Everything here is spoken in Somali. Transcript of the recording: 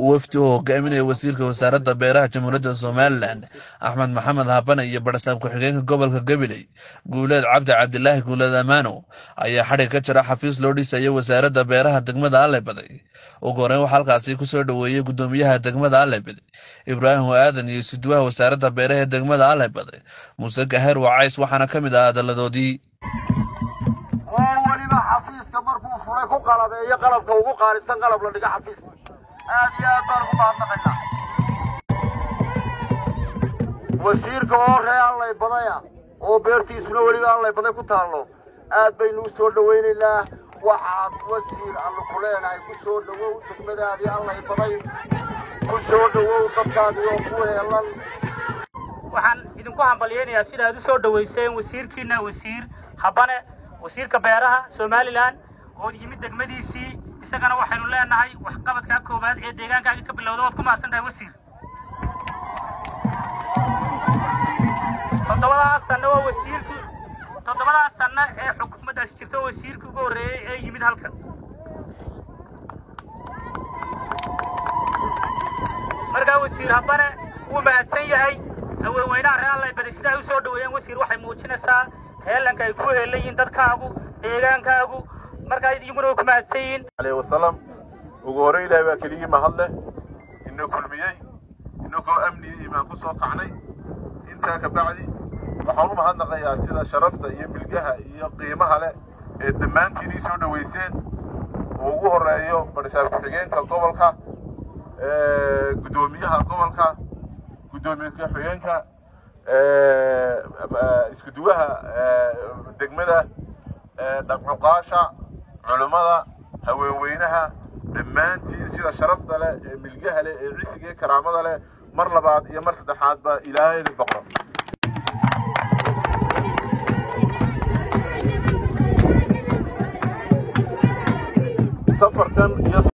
wafdi uu hogaaminaya wasiirka wasaaradda beeraha jamhuuriyadda somalilan axmed maxamed habane iyo barsaab ku-xigeenka gobolka gabiley guuleed cabdi cabdilaahi guuleed amaano ayaa xadhig ka jira xafiis loo dhisayo wasaaradda beeraha degmada allebaday ugu horeyn waxaa halkaasi kusoo dhoweeyey gudoomiyaha degmada allebaday ibraahim aadan iyo sidwaha wasaaradda beeraha ee degmada allebaday muuse gaheer wacays waxaana ka mid ah hadaladoodii oo weliba xafiiska markuu fulay ku qalabeeyo qalabka ugu qaalisan qalab la dhiga xafiiska aad iyo aad baan ugu mahadnaqaynaa wasiirka oo ree allay badaya oo beertiisuna weliba allay baday ku taallo aad baynu u soo dhowaynaynaa waxaad wasiir allu ku leenahay ku soo dhowow degmadaadii allay baday ku soo dhowow dadkaadii oo ku heelan waxaan idinku hambalyaynayaa sida aad u soo dhowayseen wasiirkiina wasiir habane wasiirka beeraha somalilan oo yimid degmadiisii isagana waxaynu leenahay waxqabadkaa koowaad ee deegaankaaga ka bilowda waad ku mahadsan tahay wasiir toddobadaas sanno waa wasiirkii toddobadaas sanno ee xukuumaddaasi jirta wasiirkii ugu horreeyey ee yimid halkan markaa wasiir habane wuu mahadsan yahay haweenweynaha reer allay baday sida ay u soo dhoweeyeen wasiir waxay muujinaysaa heelanka ay ku heelan yihiin dadkaagu deegaankaagu markaa iyaguna way ku mahadsan yihiin عليه وسلم ugu hore ilaahay baa keligii mahad leh ina kulmiyey inagoo amni iyo imaan ku soo kacnay intaa ka bacdi waxaan u mahadnaqayaa sida sharafta iyo milgaha iyo qiimaha leh ee dhammaantiin ii soo dhoweyseen oo ugu horeeyo barisaab ku-xigeenka gobolka guddoomiyaha gobolka guddoomiye ku-xigeenka iskuduwaha degmada dhaqcuqaasha culummada haweenweynaha dhammaantiin sida sharafta leh ee milgaha leh ee cisiga ee karaamada leh mar labaad iyo mar saddexaadba ilaahayda boqor safarkan iyo